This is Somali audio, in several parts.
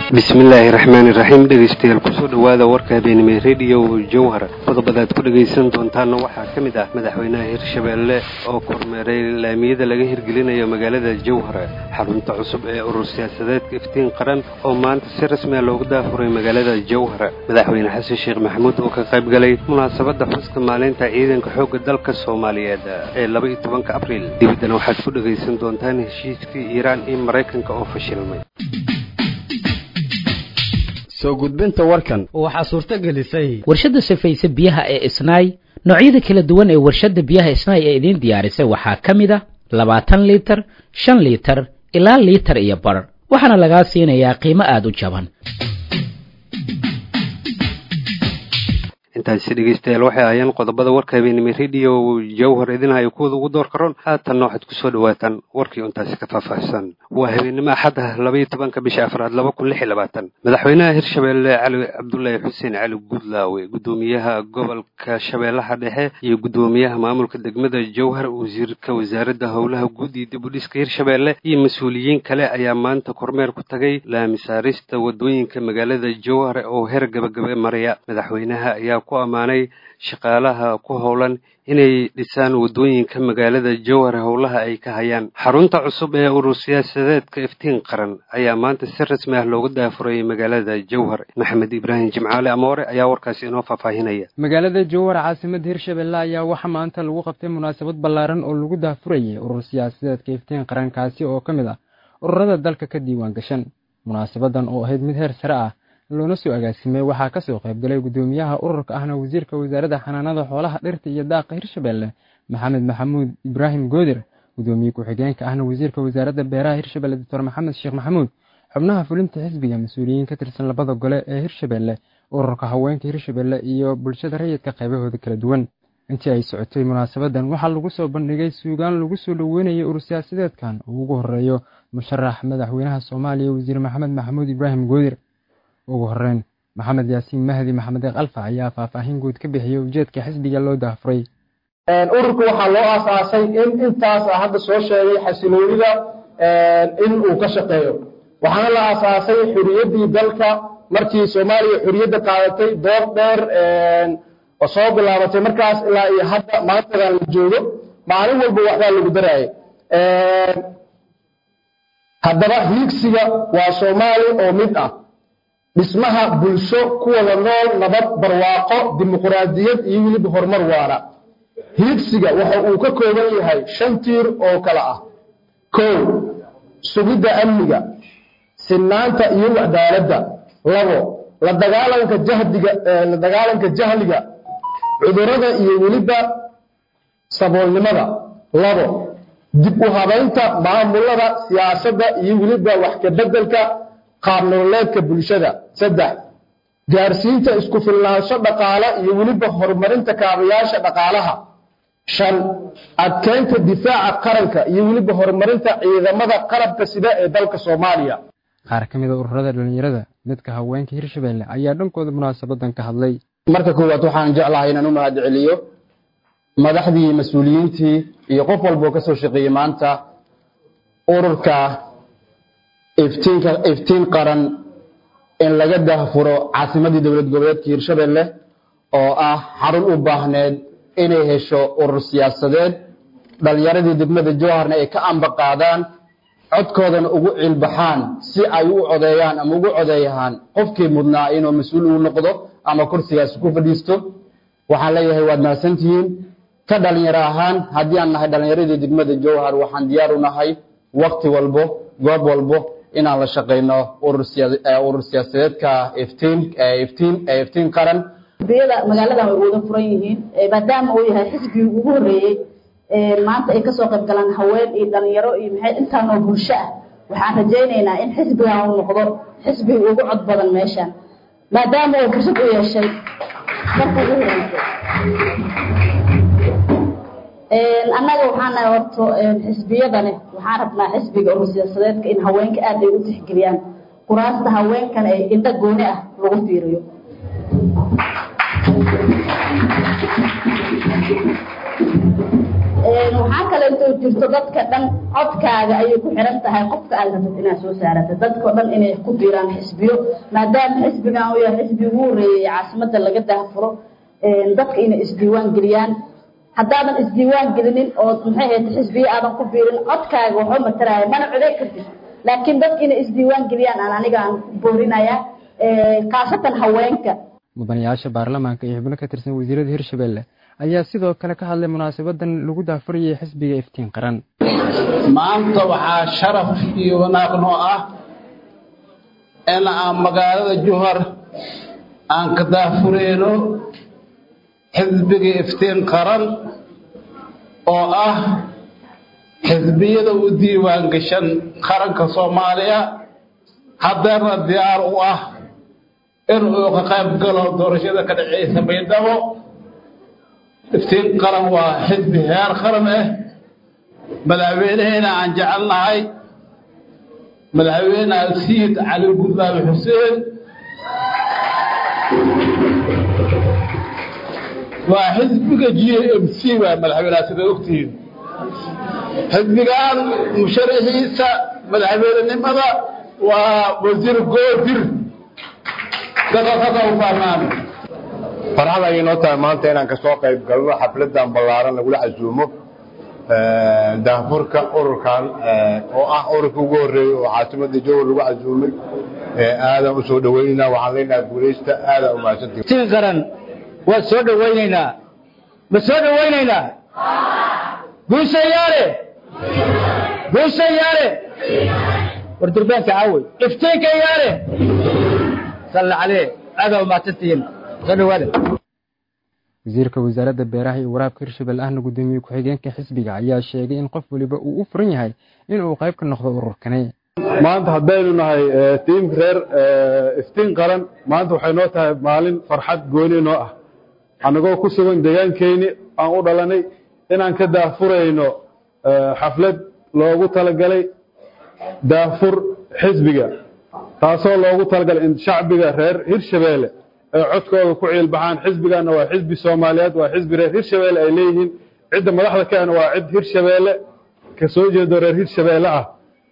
bismillaahi raxmaani raxiim dhegeystayaal kusoo dhowaada warka habeenimo rediyo jowhar qodobada aad ku dhegaysan doontaana waxaa ka mid ah madaxweynaha hirshabeelle oo kormeeray laamiyada laga hirgelinayo magaalada jowhar xarunta cusub ee urur siyaasadeedka iftiin qaran oo maanta si rasmiya loogu daafuray magaalada jowhar madaxweyne xasan sheekh maxamuud oo ka qayb galay munaasabadda xuska maalinta ciidanka xoogga dalka soomaaliyeed ee laba iyo tobanka abriil dibaddana waxaad ku dhegaysan doontaan heshiiskii iiraan iyo maraykanka oo fashilmay soo gudbinta warkan waxaa suurto gelisay warshadda safayse biyaha ee isnaay noocyada kala duwan ee warshadda biyaha isnaay ee idiin diyaarisay waxaa ka mid a labaatan liitar shan liitar ilaa liitar iyo bar waxaana lagaa siinayaa qiimo aada u jaban intaasi dhegeystayaal waxay ahaayeen qodobada warka habeenimo rediyo jowhar idinhayo kuwada ugu door karoon haatanna waxaad kusoo dhawaataan warkii untaasi ka faahfaahsan waa habeenimo axad ah labaiyo tobanka bisha afraad laba kun lix iyo labaatan madaxweynaha hirshabeelle cali cabdulaahi xuseen cali gudlaawe guddoomiyaha gobolka shabeellaha dhexe iyo guddoomiyaha maamulka degmada jowhar wasiirka wasaaradda howlaha guud iyo dib u dhiska hirshabeelle iyo mas-uuliyiin kale ayaa maanta kormeer ku tagay laamisaarista wadooyinka magaalada jowhar oo heer gabagabe maraya madaxweynaha ayaa ku ammaanay shaqaalaha ku howlan inay dhisaan wadooyinka magaalada jowhar howlaha ay ka hayaan xarunta cusub ee urur siyaasadeedka iftiin qaran ayaa maanta si rasmi ah looga daafuray magaalada jowhar maxamed ibraahim jimcaale amoore ayaa warkaasi inoo faahfaahinaya magaalada jowhar caasimada hirshabelle ayaa waxaa maanta lagu qabtay munaasabad ballaaran oo lagu daafurayay urur siyaasadeedka iftiin qaran kaasi oo ka mid ah ururada dalka ka diiwaan gashan munaasabadan oo ahayd mid heer sare ah loona soo agaasimay waxaa kasoo qaybgalay guddoomiyaha ururka ahna wasiirka wasaaradda xanaanada xoolaha dhirta iyo daaqa hirshabelle maxamed maxamuud ibraahim goodir guddoomiye ku-xigeenka ahna wasiirka wasaaradda beeraha hirshabelle doctor maxamed sheekh maxamuud xubnaha fulinta xisbiga mas-uuliyiin ka tirsan labada gole ee hirshabelle ururka haweenka hirshabelle iyo bulshada rayidka qaybahooda kala duwan intii ay socotay munaasabadan waxaa lagu soo bandhigay suugaan lagu soo dhoweynayay urur siyaasadeedkan oo ugu horeeyo musharax madaxweynaha soomaaliya wasiir maxamed maxamuud ibraahim goodir ugu horeyn maxamed yaasiin mahdi maxamed kalfa ayaa faahfaahin guud ka bixiyey ujeedka xisbiga loo daafuray ururka waxaa loo aasaasay in intaas hadda soo sheegay xasiloonida in uu ka shaqeeyo waxaana la aasaasay xuriyaddii dalka markii soomaaliya xuriyadda qaadatay door dheer oo soo bilaabatay markaas ilaa iyo hadda maantadan la joogo maalin walba waxbaa lagu daraayay haddaba hiigsiga waa soomaali oo mid ah dhismaha bulsho ku wada nool nabad barwaaqo dimuquraadiyad iyo weliba horumar waara hiigsiga waxa uu ka kooban yahay shan tiir oo kale ah kow sugidda amniga sinaanta iyo cadaaladda labo la dagaalanka jahdiga la dagaalanka jahliga cudurrada iyo weliba saboolnimada labo dib u habaynta maamulada siyaasadda iyo weliba wax ka beddelka qaab nololeedka bulshada saddex gaarsiinta isku filnaansho dhaqaale iyo weliba horumarinta kaabayaasha dhaqaalaha shan adkeynta difaaca qaranka iyo weliba horumarinta ciidamada qalabka sida ee dalka soomaaliya qaar ka mid a ururada dhallinyarada midka haweenka hirshabelle ayaa dhankooda munaasabadan ka hadlay marka koowaad waxaan jeclahay inaan u mahad celiyo madaxdii mas-uuliyiintii iyo qof walba oo ka soo shaqeeyey maanta ururka iftiinka iftiin qaran in laga daahfuro caasimadii dowlad goboleedka hirshabelle oo ah xarun u baahneed inay hesho urur siyaasadeed dhallinyaradii degmada jowharna ay ka amba qaadaan codkoodana ugu ciilbaxaan si ay u codeeyaan ama ugu codeeyaan qofkii mudnaa inuu mas-uul uu noqdo ama kursigaasi ku fadhiisto waxaan leeyahay waad mahadsantihiin ka dhalinyaro ahaan haddii aan nahay dhallinyaradii degmada jowhar waxaan diyaar u nahay wakti walbo goob walbo inaan la shaqayno urur siyaasadeedka iftiin qaran xisbiyada magaaladan way wada furan yihiin maadaama uu yahay xisbigii ugu horeeyey maanta ay kasoo qayb galaan haween iyo dhalinyaro iyo maxay intaanoo bulsho ah waxaan rajaynaynaa in xisbigan uu noqdo xisbigii ugu cod badan meeshan maadaama uu fursad u yeeshay marka ugu horeysay annaga waxaan nahay horto xisbiyadani waxaan rabnaa xisbiga urur siyaasadeedka in haweenka aad ay u tixgeliyaan kuraasta haweenkan ee indho gooni ah lagu fiiriyo waxaa kaleetoo jirto dadka dhan codkaaga ayay ku xiran tahay qofka aad rabtid inaad soo saarata dadkao dhan inay ku biiraan xisbiyo maadaama xisbigan uu yahay xisbi ugu horreeyey caasimada laga daahfuro dadka inay isdiiwaan geliyaan haddaadan isdiiwaan gelinin oo maxay ahayd xisbiyo aadan ku biirin codkaaga waxba mataraya mana coday kartid laakiin dadka inay isdiiwaan geliyaan aan aniga aan ku boorinaya khaasatan haweenka mudanayaasha baarlamaanka iyo xubno ka tirsan wasiirada hirshabelle ayaa sidoo kale ka hadlay munaasabadan lagu daafurayay xisbiga iftiin qaran maanta waxaa sharaf iyo wanaag noo ah in aan magaalada juhar aan ka daafureyno xisbiga iftiin qaran oo ah xisbiyada u diiwaan gashan qaranka soomaaliya haddeerna diyaar u ah in uu ka qayb galo doorashada ka dhaceysa baydhabo iftiin qaran waa xisbi heer qaran ah madaxweyneheena aan jecelnahay madaxweyne alsiid cali gudlaabi xuseen waa xisbiga g m c waa madaxweyneha sida ogtihiin xisbigan musharaxiisa madaxweynenimada waa wasiir goodir dadka u fahmaan farxad ayay noo tahay maanta inaan kasoo qayb galno xafladan ballaaran lagula casuumo daafurka ururkan oo ah ururka ugu horreeyey oo caasimada jowar lagu casuumay aadan u soo dhawaynaynaa waxaan leenahay guulaysta aadan umahadsantihi tin qaran waa soo dhawaynaynaa ma soo dhawaynaynaa guushayaale guushayaale war durbaanka caawey iftiinka yaale salla calee aadan umahadsantihiin soo dhawaada wasiirka wasaaradda beeraha iyo waraabka hirshabelle ahna guddoomiye ku-xigeenka xisbiga ayaa sheegay in qof waliba uu u furan yahay inuu qayb ka noqdo ururkani maanta haddaynu nahay tiimka reer iftiin qaran maanta waxay noo tahay maalin farxad gooni noo ah annagoo ku sugan deegaankeyni aan u dhalanay inaan ka daafurayno xaflad loogu talagalay daafur xisbiga taasoo loogu talagalay in shacbiga reer hirshabeelle ay codkooda ku ciilbaxaan xisbiganna waa xisbi soomaaliyeed waa xisbi reer hirshabeelle ay leeyihiin cidda madaxda kaana waa cid hirshabeelle ka soo jeedo reer hirshabeelle ah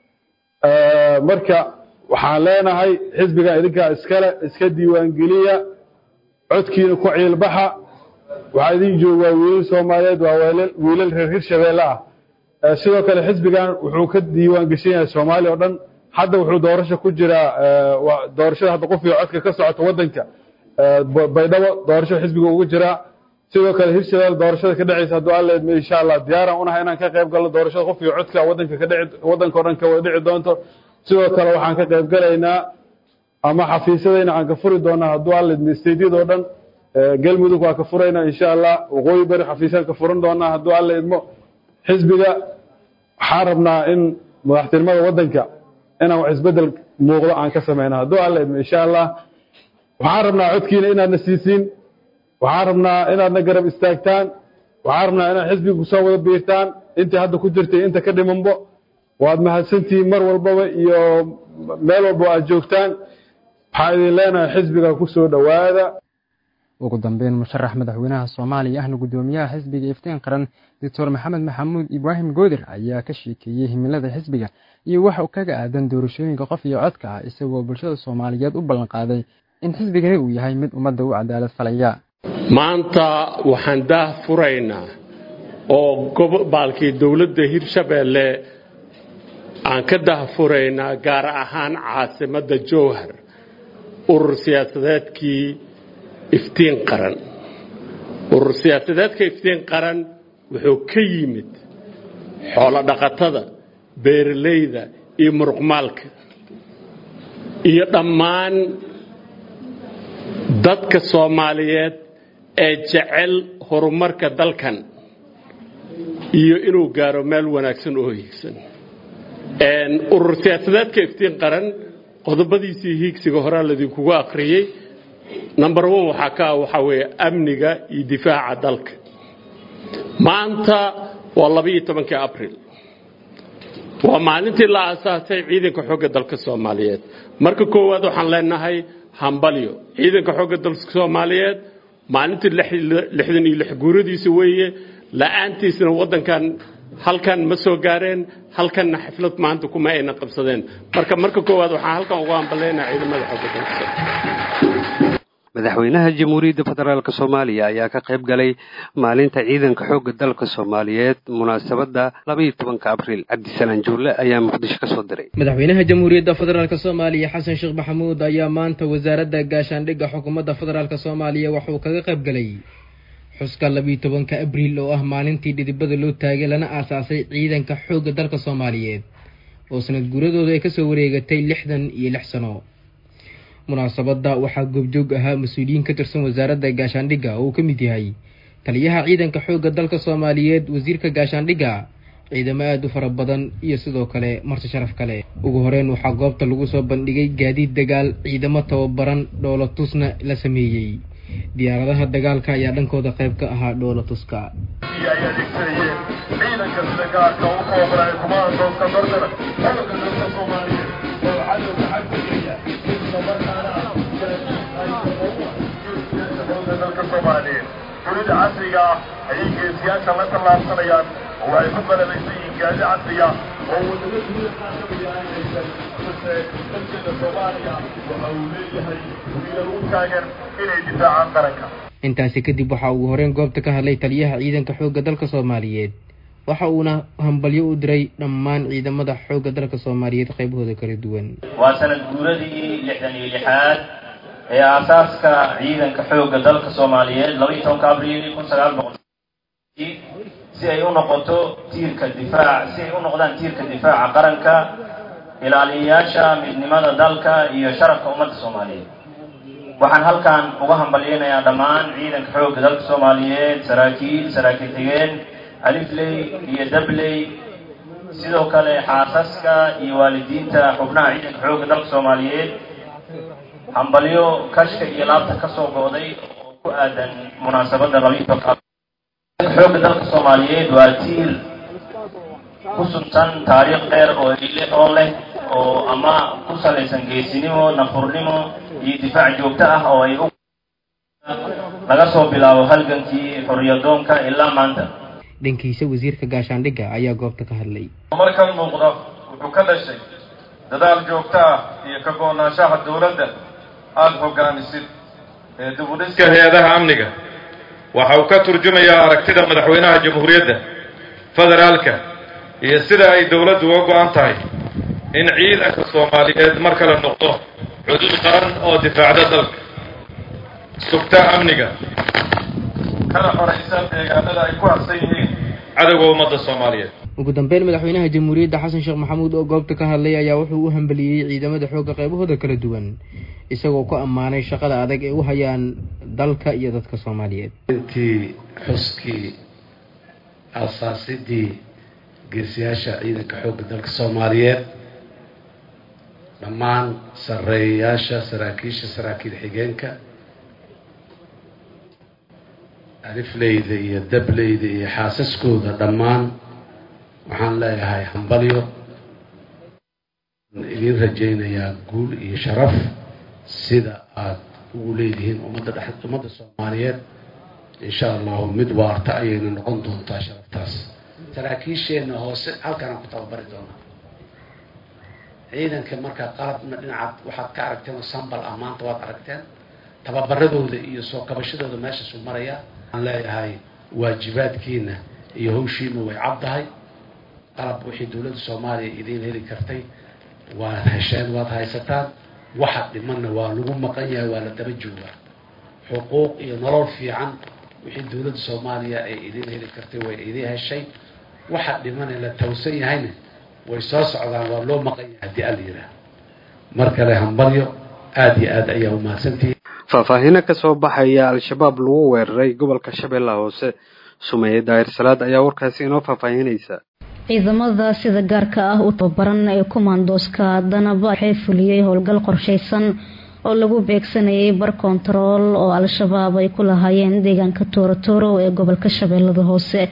marka waxaan leenahay xisbigan idinkaa iskale iska diiwaangeliya codkiina ku ciilbaxa waxaa idin jooga waa wiilal soomaaliyeed waa wiilal reer hirshabeelle ah sidoo kale xisbigan wuxuu ka diiwaan geshan yahay soomaaliya oo dhan hadda wuxuu doorasho ku jiraa doorashada hadda qof iyo codka ka socota waddanka baydhabo doorasho xisbiga ugu jiraa sidoo kale hirshabelle doorashada ka dhacaysa hadduu alla idmo insha allah diyaaraan unahay inaan ka qayb galno doorashada qof iyo codka waddanka ka dhici waddanka o dhan ka wada dhici doonto sidoo kale waxaan ka qayb galaynaa ama xafiisyadayna aan ka furi doonaa hadduu alla idmo stadiadoo dhan galmudug waa ka furaynaa insha allah waqooyi bari xafiisyaan ka furan doonaa hadduu alla idmo xisbiga waxaan rabnaa in madaxtinimada waddanka inaan wax isbedel muuqdo aan ka samayno hadduu alla idmo insha allah waxaan rabnaa codkiina inaadna siisiin waxaan rabnaa inaadna garab istaagtaan waxaan rabnaa inaad xisbiga kusoo wada biirtaan intii hadda ku jirtay inta ka dhimanbo waad mahadsantihiin mar walbaba iyo meel walba aad joogtaan waxaa idin leenahay xisbiga ku soo dhowaada ugu dambeyn musharax madaxweynaha soomaaliya ahna guddoomiyaha xisbiga iftiin qaran doctor maxamed maxamuud ibraahim goodir ayaa ka sheekeeyey himilada xisbiga iyo waxa uu kaga aadan doorashooyinka qof iyo codka ah isagoo bulshada soomaaliyeed u ballanqaaday in xisbigani uu yahay mid ummadda u cadaalad falaya maanta waxaan daah furaynaa oo gobolkii dowladda hirshabeelle aan ka daahfuraynaa gaar ahaan caasimadda jowhar urur siyaasadeedkii iftiin qaran urur siyaasadeedka iftiin qaran wuxuu ka yimid xoolo dhaqatada beeralayda iyo muruqmaalka iyo dhammaan dadka soomaaliyeed ee jecel horumarka dalkan iyo inuu gaaro meel wanaagsan oo hiigsan urur siyaasadeedka iftiin qaran qodobadiisii hiigsiga horaa ladinkugu akhriyey number one waxaa ka ah waxaa weeye amniga iyo difaaca dalka maanta waa labaiyo tobankii abril waa maalintii la aasaasay ciidanka xoogga dalka soomaaliyeed marka koowaad waxaan leenahay hambalyo ciidanka xoogga dalka soomaaliyeed maalintii lixdan iyo lix guuradiisa weeye la'aantiisna waddankan halkan ma soo gaareen halkanna xaflad maanta kuma ayna qabsadeen marka marka koowaad waxaan halkan ugu hambaleynaha ciidamada xoogga dalka madaxweynaha jamhuuriyadda federaalk soomaaliya ayaa ka qayb galay maalinta ciidanka xoogga dalka soomaaliyeed munaasabadda labaiyo tobanka abriil cabdisalaan juulle ayaa muqdisho kasoo diray madaxweynaha jamhuuriyadda federaalk soomaaliya xasan sheekh maxamuud ayaa maanta wasaaradda gaashaandhigga xukuumadda federaalk soomaaliya waxauu kaga qayb galay xuska labiiyo tobanka abriil oo ah maalintii dhidibada loo taagay lana aasaasay ciidanka xoogga dalka soomaaliyeed oo sanad guuradooda ay kasoo wareegatay lixdan iyo lix sano munaasabadda waxaa goobjoog ahaa mas-uuliyiin ka tirsan wasaaradda gaashaandhigga oo uu ka mid yahay taliyaha ciidanka xoogga dalka soomaaliyeed wasiirka gaashaandhigga ciidamo aada u fara badan iyo sidoo kale marti sharaf kale ugu horeyn waxaa goobta lagu soo bandhigay gaadiid dagaal ciidamo tababaran dhoolatusna la sameeyey diyaaradaha dagaalka ayaa dhankooda qayb ka ahaa dhoolatuska dunida casriga ah ayay geesiyaasha la tallaabsanayaan oo waxay ku qalabaysan yihiin gaadi casriga oo wadamo dunida qaarkamida aynaysan balse dalkeeda soomaaliya waxa uu leeyahay wiilal u taagan inay difaacaan qaranka intaasi kadib waxaa ugu horeyn goobta ka hadlay taliyaha ciidanka xoogga dalka soomaaliyeed waxa uuna hambalyo u diray dhammaan ciidamada xoogga dalka soomaaliyeed qaybahooda kala duwan waa sanad guuradii lixdan iyo lixaad ee aasaaska ciidanka xoogga dalka soomaaliyeed labaiyo tobanka abriil kun sagaal boqol si ay u noqoto tiirka difaac si ay u noqdaan tiirka difaaca qaranka ilaaliyayaasha midnimada dalka iyo sharafka ummadda soomaaliyeed waxaan halkan uga hambalyeynayaa dhammaan ciidanka xoogga dalka soomaaliyeed saraakiil saraakiil xigeen alifley iyo dabley sidoo kale xaasaska iyo waalidiinta xubnaha ciidanka xoogga dalka soomaaliyeed hambalyo kashka iyo laabta ka soo go'day oo ku aadan munaasabadda labiitanka xoogga dalka soomaaliyeed waa tiir ku suntan taariikh dheer oo oo leh oo ama ku salaysan geesinimo nafurnimo iyo difaac joogto ah oo ay u laga soo bilaabo halgankii xorriyadoonka ilaa maanta dhankiisa wasiirka gaashaandhigga ayaa goobta ka hadlay markan muuqda wuxuu ka dhashay dadaal joogto ah iyo ka go'naanshaha dowladda aada hogaamisid ee dibudhiska hay-adaha amniga waxa uu ka turjumayaa aragtida madaxweynaha jamhuuriyadda federaalka iyo sida ay dowladdu uga go'an tahay in ciidanka soomaaliyeed mar kale noqdo xuduud qaran oo difaacda dalka sugta amniga kana xoraysa deegaanada ay ku harsan yihiin cadowga ummadda soomaaliyeed ugu dambeyn madaxweynaha jamhuuriyadda xasan sheekh maxamuud oo goobta ka hadlay ayaa wuxuu u hambaliyey ciidamada xoogga qaybahooda kala duwan isagoo ku ammaanay shaqada adag ee u hayaan dalka iyo dadka soomaaliyeed intii xuskii asaasidii geesiyaasha ciidanka xoogga dalka soomaaliyeed dhammaan sarreeyayaasha saraakiisha saraakiil xigeenka alifleyda iyo dableyda iyo xaasaskooda dhammaan waxaan leeyahay hambalyo idiin rajaynayaa guul iyo sharaf sida aada ugu leedihiin ummadda dhex ummadda soomaaliyeed insha allahu mid waarta ayayna noqon doontaa sharaftaas saraakiisheenna hoose halkanaan ku tababari doonaa ciidanka markaa qalabna dhinacaad waxaad ka aragteen oo sambal ah maanta waad aragteen tababaradooda iyo soo kabashadooda meeshaasu marayaa waxaan leeyahay waajibaadkiina iyo hawshiina way caddahay qalab wixii dowladda soomaaliya idiin heli kartay waad hesheen waad haysataan waxa dhimanna waa lagu maqan yahay waa la daba joogaa xuquuq iyo nolol fiican wixii dowladda soomaaliya ay idiin heli kartay way idiin heshay waxa dhimane la tawsan yahayna way soo socdaan waa loo maqan yahay haddii ala yidhaah mar kale hambalyo aada iyo aad ayaa umahadsantihi faahfaahino ka soo baxaya al-shabaab lagu weeraray gobolka shabeellaha hoose sumeeye daahir salaad ayaa warkaasi inoo faahfaahinaysa ciidamada sida gaarka ah u tababaran ee kumaandooska danaba waxay fuliyey howlgal qorsheysan oo lagu beegsanayay bar kontarool oo al-shabaab ay ku lahaayeen deegaanka toorotoro ee gobolka shabeellada hoose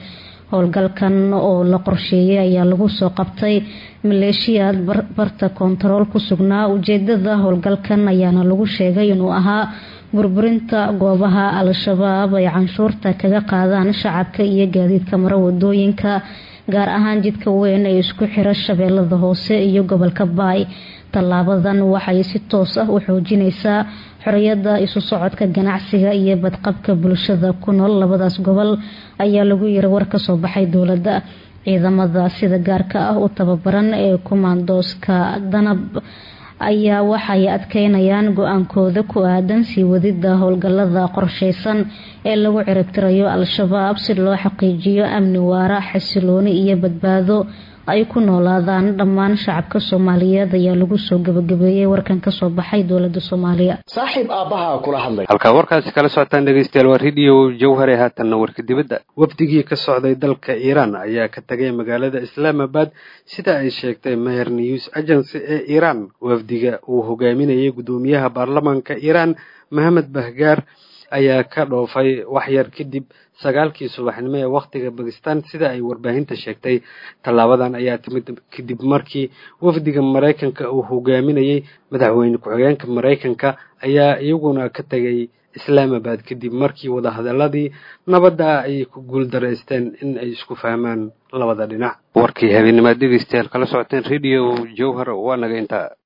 howlgalkan oo la qorsheeyay ayaa lagu soo qabtay maleeshiyaad barta koontarool ku sugnaa ujeedada howlgalkan ayaana lagu sheegay inuu ahaa burburinta goobaha al-shabaab ay canshuurta kaga qaadaan shacabka iyo gaadiidka mara wadooyinka gaar ahaan jidka weyn ee isku xira shabeellada hoose iyo gobolka baay tallaabadan waxay si toos ah u xoojinaysaa xoriyada isu socodka ganacsiga iyo badqabka bulshada ku nool labadaas gobol ayaa lagu yiri war kasoo baxay dowladda ciidamada sida gaarka ah u tababaran ee kumaandooska danab ayaa waxay adkeynayaan go-aankooda ku aadan sii wadida howlgalada qorsheysan ee lagu ciribtirayo al-shabaab si loo xaqiijiyo amni waara xasilooni iyo badbaado ay ku noolaadaan dhammaan shacabka soomaaliyeed ayaa lagu soo gabagabeeyey warkan kasoo baxay dowlada soomaaliya saaxiib aabbaha kula hadlay halkaa warkaasi kala socotaan dhegeystayaal waa radio jawhare haatanna warka dibadda wafdigii ka socday dalka iiraan ayaa ka tagay magaalada islaamabad sida ay sheegtay meher news agency ee iiraan wafdiga uu hogaaminayay guddoomiyaha baarlamaanka iiraan mohamed bahgaar ayaa ka dhoofay waxyar kadib sagaalkii subaxnimo ee wakhtiga bakistan sida ay warbaahinta sheegtay tallaabadan ayaa timid kadib markii wafdiga maraykanka uu hogaaminayay madaxweyne ku-xigeenka maraykanka ayaa iyaguna ka tegay islaamabad kadib markii wadahadaladii nabadda ay ku guuldaraysteen in ay isku fahmaan labada dhinac warkii habeenimaad dhegeystayaal kala socoteen radio jowhar waa naga intaa